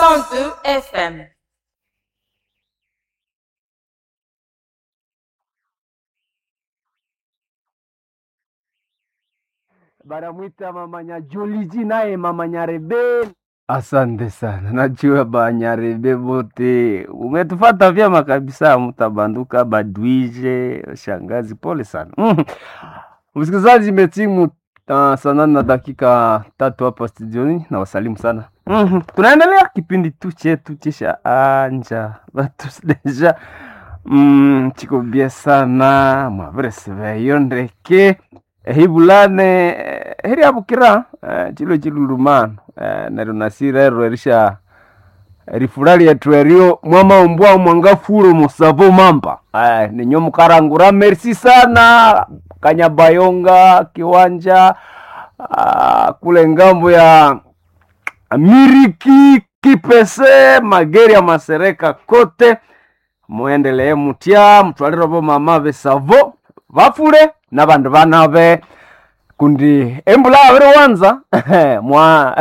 102 FM. banamwita mama Nyajuliji naye mama Nyarebe. Asante sana, najua banyarebe bote umetufata vyema kabisa, mtabanduka badwije shangazi, pole sana Mhm. msikilizaji, imetimu uh, saa nane na dakika tatu hapa studioni, na wasalimu sana Mhm. tunaendelea kipindi tu chetu chisha anja batu deja mm, chiko bie sana mwavereseveyo ndeke ehibulane eh, heri abukira eh, chilo chilulumano eh, neryo nasirero erisha rifura lyetu erio mwamaumbwa mwangafulo musavo mamba eh, ninyo mukarangura merci sana kanyabayonga kiwanja ah, kule ngambo ya miriki kipese mageri ya masereka kote muendelee mutya mutwalire bo mama besavo bafure nabandu banabe kundi embula abiri wanza mwa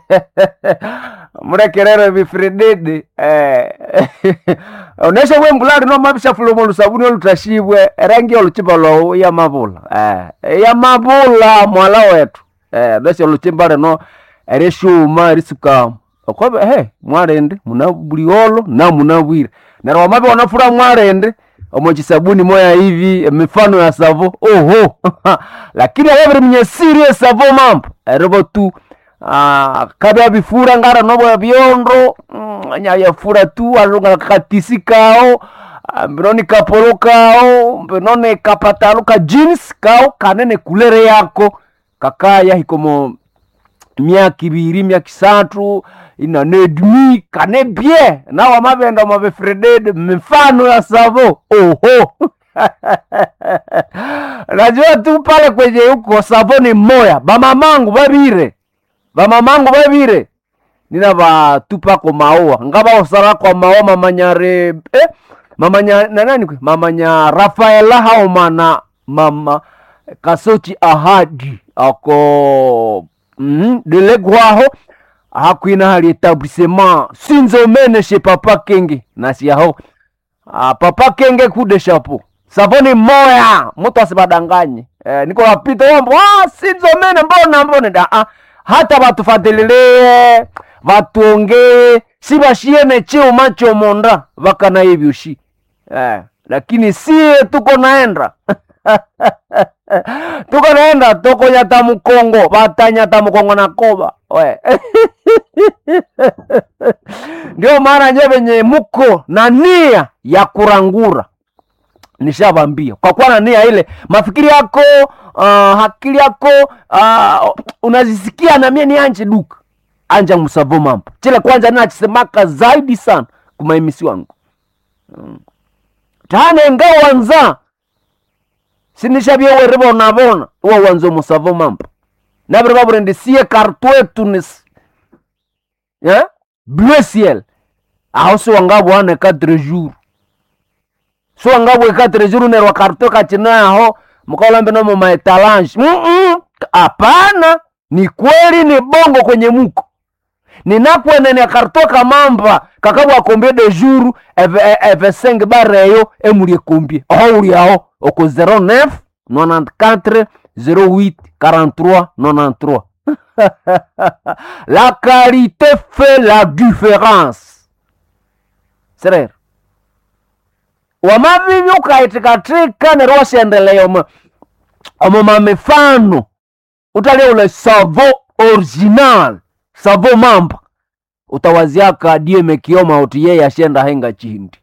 murekerere bifirididi eh, onesha bwembula lino mabishafula omu lusabuni olutashibwe erangi oluchimba lwawu yamabula eh, yamabula mwala wetu eh, nesha oluchimba lino erishuma erisukamu okobe he mwarende muna buliolo na muna bwire neryo wamabe wanafura mwarende omochisabuni moya hivi mifano ya savo oho lakini awabiri mnyesiri esavo mambo eribo tu ah, kabya bifura ngara nobo byondo mm, nyayafura tu alunga katisi kao ah, mbinoni kapolo kao mbinoni kapatalo ka jeans kao kanene kulere yako kakaya hikomo myaka ibiri myaka isatu inanedmi kane bie nawa mabenda mabefredede mifano ya savo oho najua tu pale kwenye huko savo ni moya bamamangu babire bamamangu babire nina batupako maua ngabawosara kwa maua mamanyare eh, mamanya nanani kwe mamanya rafaela haomana mama kasochi ahadi ako mm, delegwaho hakwina hali etablissement sinzomene she papa kenge nasiyaho ah, papa kenge kude shapo savoni moya mutu asibadanganye eh, niko wapita wambo ah, sinzomene mbona mbone da ah, hata batufatilie batuongee sibashiene chuma chomonda bakana hivyo shi eh, lakini sie tuko naenda tuko naenda toko nyata mukongo batanyata mukongo na koba we ndio maana nye venye muko na nia ya kurangura nishavambia kwa kuwa na nia ile mafikiri yako uh, akili yako uh, unazisikia na mie ni anje duka anja musavo mambo chile kwanza ninachisemaka zaidi sana kumaimisi wangu mm. tane ngawanza sinishavyewe rivonavona uwa wanza musavo mambo naviri vavurendisie kartwetu nis yeah? bleu ciel aho siwangavwane quatre jours siwangavwe quatre jours nerwa kartwe kachinaho mukaolambe nomo maetalange Mm-mm. hapana ni kweli ni bongo kwenye muko ninakwenene kartwe kamamba kakabwa kombie de jour eve, eve seng bareyo emulie kombie oho uliaho oko 09 94 08 43 93 la qualité fait la différence serero wamavivi ukaitikatika nero washendelea omo omo mamifano utalia ule savo original savo mamba utawaziaka dieme kioma uti yeye ashenda henga chindi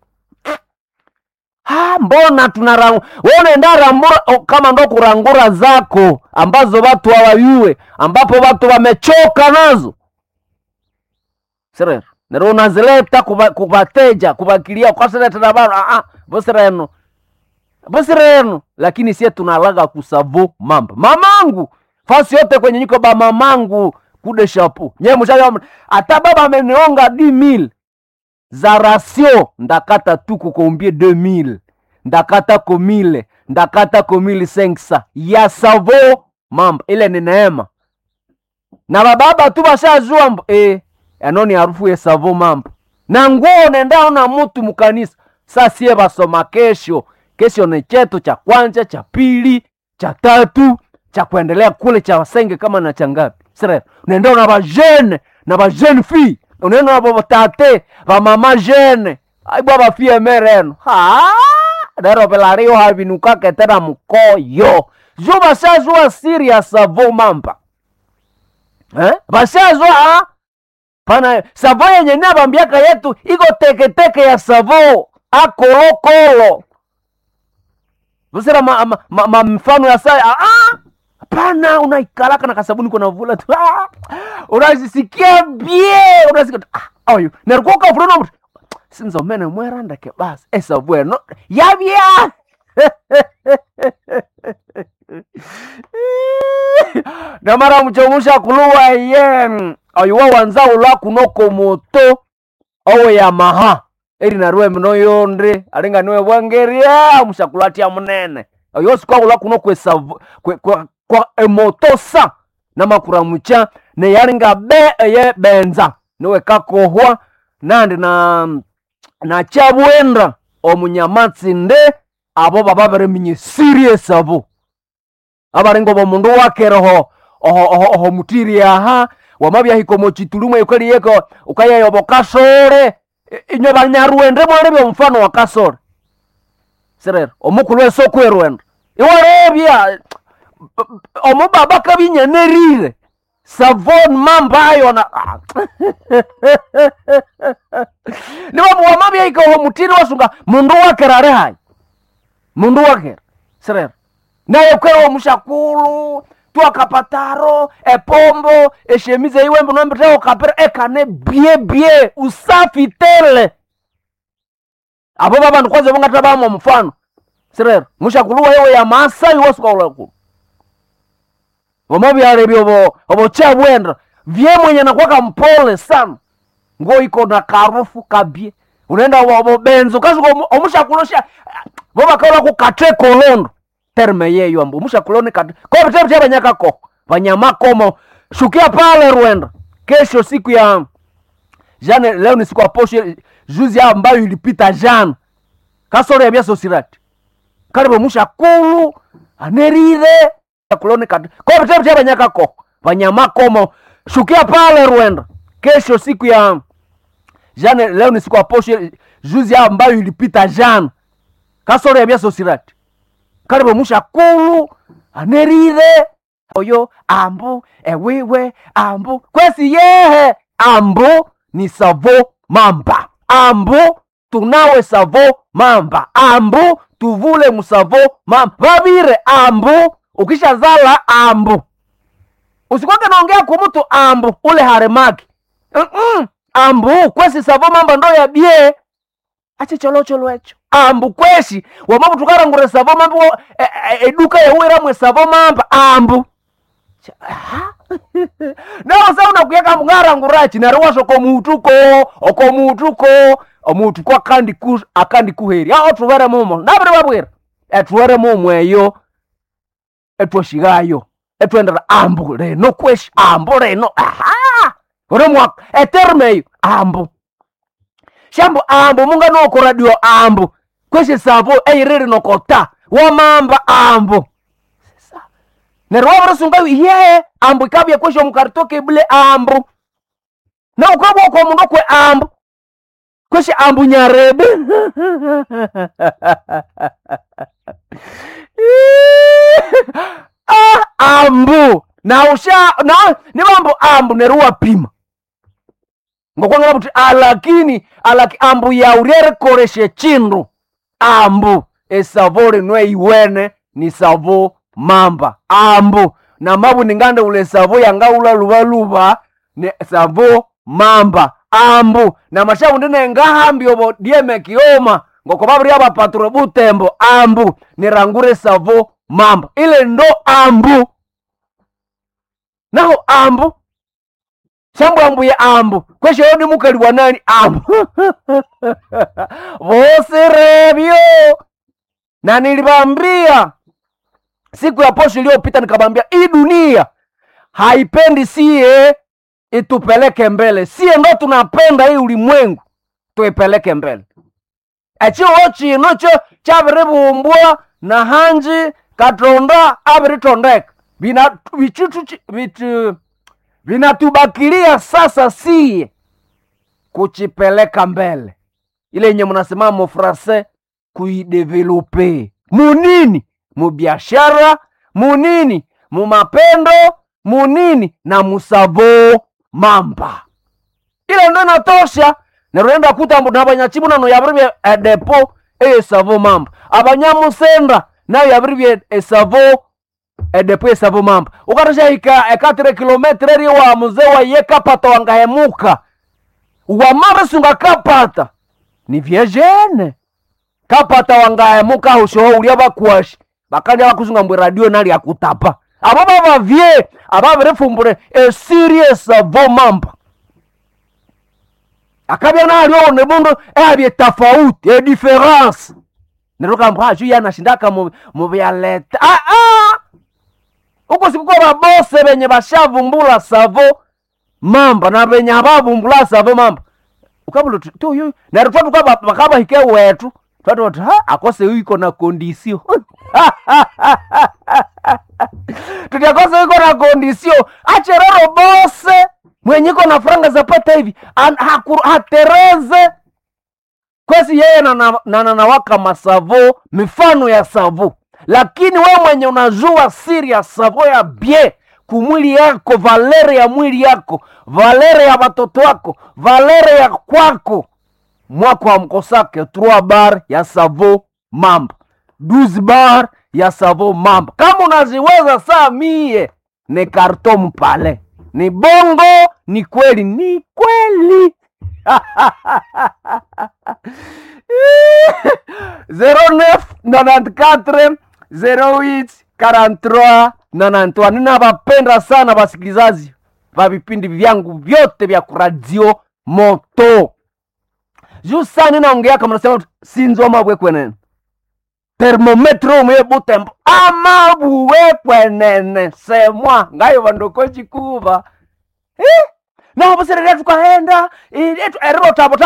Ah, mbona tunarangura unaenda rambura o, kama ndo kurangura zako ambazo watu hawayue ambapo watu wamechoka nazo serero nero unazileta kuba- kubateja kubakilia kwasiletera bano ah, bosireno bosireno lakini sie tunalaga kusavo mamba mamangu fasi yote kwenye nyiko ba mamangu kude shapu nye mushayo hata baba amenionga di mil za rasio ndakata tu kukombie 2000 ndakata komile ndakata komile senksa ya savo mamba ile ni neema na bababa tu bashajua mbo eh, enoni harufu yesavo mambo na nguo nendao na mutu mukanisa sasie basoma kesho kesho ni chetu cha kwanza cha pili cha tatu cha kuendelea kule cha wasenge kama na changapi sire unaenda na bajene na bajene fi unaenda na batate bamama jene aibwa bafie mereno ha dero pelario havinukake tena mkoyo jo basazwa serious avo mamba eh? basazwa pana savo yenye nabambiaka yetu iko teketeke ya savo akolokolo Usira ma, ma, ma, ma mfano ya saa ah, ah! Hapana, unaikalaka na kasabuni kuna vula tu ah! unazisikia bie unasikia tu, ah, ayo nerikoka fulano mtu sinzo mene mweranda ke basi esa bueno yabya namara muchomusha kuluwa ye ayuwa wanzaula kunoko moto owe yamaha eri naruwe mino yonde alinga niwe bwangeria mushakulatia munene oyo sikwakula kuno kwesavu kwe, kwa, kwa emoto sa namakura mucha neyalinga be eye benza niwe kakohwa nandi na na chabwenda omunyamatsi-nde abo baba bareminya serious abo abaringo bomundu wakereho oho, oho, oho mutiri aha wamabyahika mochitulumwe ukaliyeko ukayeyobo kasore inyo banyarwende bole byomufano wa kasore sirero omukulu esokwerwenda iwarebya omubaba kabinyanerire savon mambayo na nibamuwama byaika oho mutiri wasunga mundu wakera ari hayi mundu wakera sirero naye kwera omushakulu twakapataro epombo eshemize iwembe nombiteo kapira ekane bie bie usafi tele abo babandu kwanza bongata bamo mfano sirero mushakuluwa yewe ya maasai wasukaulakulu vomovyale vyovo ovochabwenda vye mwenye nakwaka mpole sana ngo iko na karufu kabie unaenda vovo benzo kasuka omushakulosha vovakaula kukatre kolondo terme yeyo ambu mushakuloni katre kovitevite vanyakako vanyamakomo shukia pale rwenda kesho siku ya jana leo ni siku ya posho juzi ambayo ilipita jana kasoro ya vyasosirati karibu mushakulu anerire kuloni katre kovitevite vanyakako vanyamakomo shukia pale rwenda kesho siku ya jana leo ni siku ya posho juzi ambayo ilipita jana kasoro ya vyasosirati karibu mushakulu anerire oyo ambu ewiwe ambu kwesi yehe ambu ni savo mamba ambu tunawe savo mamba ambu tuvule musavo mamba vavire ambu ukishazala ambu usikwake naongea kumutu ambu ule haremaki Mm-mm. ambu kwesi savo mamba ndo yabie achicholocolo echo ambu kweshi wamavutukarangure savo mamba wo- e- e- eduka yeuiramwe savo mamba ambu Cha- aha. nawo sa unakuyeka mungarangurachi nari washo komutuko okomutuko omutuko akandi ku akandi kuheri ao tuvere mumo naviri vavwira etuvere mumo eyo etwoshigayo etwendera ambu reno kweshi ambu reno aha uremwaka eterme eyo ambu shambo ambu munga noko radio ambu kweshe savo eiriri nokota wamamba ambu Sasa, neryo wavirisunga ye ambu ikabya kweshe omukaritoke bule ambu na ukabwa kwa mundu kwe ambu kweshe ambu nyarebe ah, ambu na usha na nibambu ambu neryo wapima ngokwangala kuti alakini alaki ambu yauryerekoreshe chindu ambu esavo linwe iwene ni savo mamba ambu na mabu ningande ule savo yangaula luvaluva ni savo mamba ambu na mashavu ndine ngahambi ovo dieme kioma ngoko vaviri avapaturo butembo ambu nirangure savo mamba ile ndo ambu naho ambu shambo ambuye ambu kweshe yo ni mukali wa nani ambu vosirevyo na nilivambia siku ya posho iliyopita nikavambia hii dunia haipendi sie itupeleke mbele sie ndo tunapenda hii ulimwengu tuipeleke mbele echiwo chino cho chaviribumbwa na hanji katonda aviritondeka Vina- vichitu chi- vitu vinatubakilia sasa sie kuchipeleka mbele ile yenye mnasema mufrase kuidevelope munini mubiashara munini mumapendo munini na musavo mamba ile ndo inatosha nerurenda kutambu nabanyachibu nano yabiribye edepo eyesavo mamba abanyamusenda nayo yabiribye esavo edepo esavo mamba ukatashahika ekatire kilometre eri wa muze waye kapata wangahemuka wamaba sunga kapata ni vyejene kapata wangahemuka hushoho ulia bakwashi bakanja bakusunga mbwe radio nali akutapa abo babavye ababirifumbure esirie savo mamba akabya nalyo ne mundu ebye tofauti e difference nerukamba aju yanashindaka mu mu byaleta ah ah uko sikuko babose benye bashavumbula savo mamba na benye abavumbula savo mamba ukabula tu tu yu neryo twatu kaba bakaba hike wetu twatu watu ha akose iko na kondisio tutiakose iko na kondisio acherero bose mwenye iko na franga zapata hivi an- haku- hatereze kwesi yeye nanawaka na, na, nawaka masavo mifano ya savo lakini we mwenye unajua siri ya savo ya bie kumwili yako valere ya mwili yako valere ya watoto wako valere ya kwako mwako amkosake 3 bar ya savo mamba 12 bar ya savo mamba kama unaziweza saa mie ni karton pale ni bongo ni kweli ni kweli 09 94 08 43 93 ninawapenda sana wasikilizaji va vipindi vyangu vyote vya kuradio moto juu saa ninaongeaka mnasema sinzo mabwekwenene termometro umwe butembo amabuwekwenene semwa ngayo vandokochikuva eh? naho buserere tukahenda eriro tabo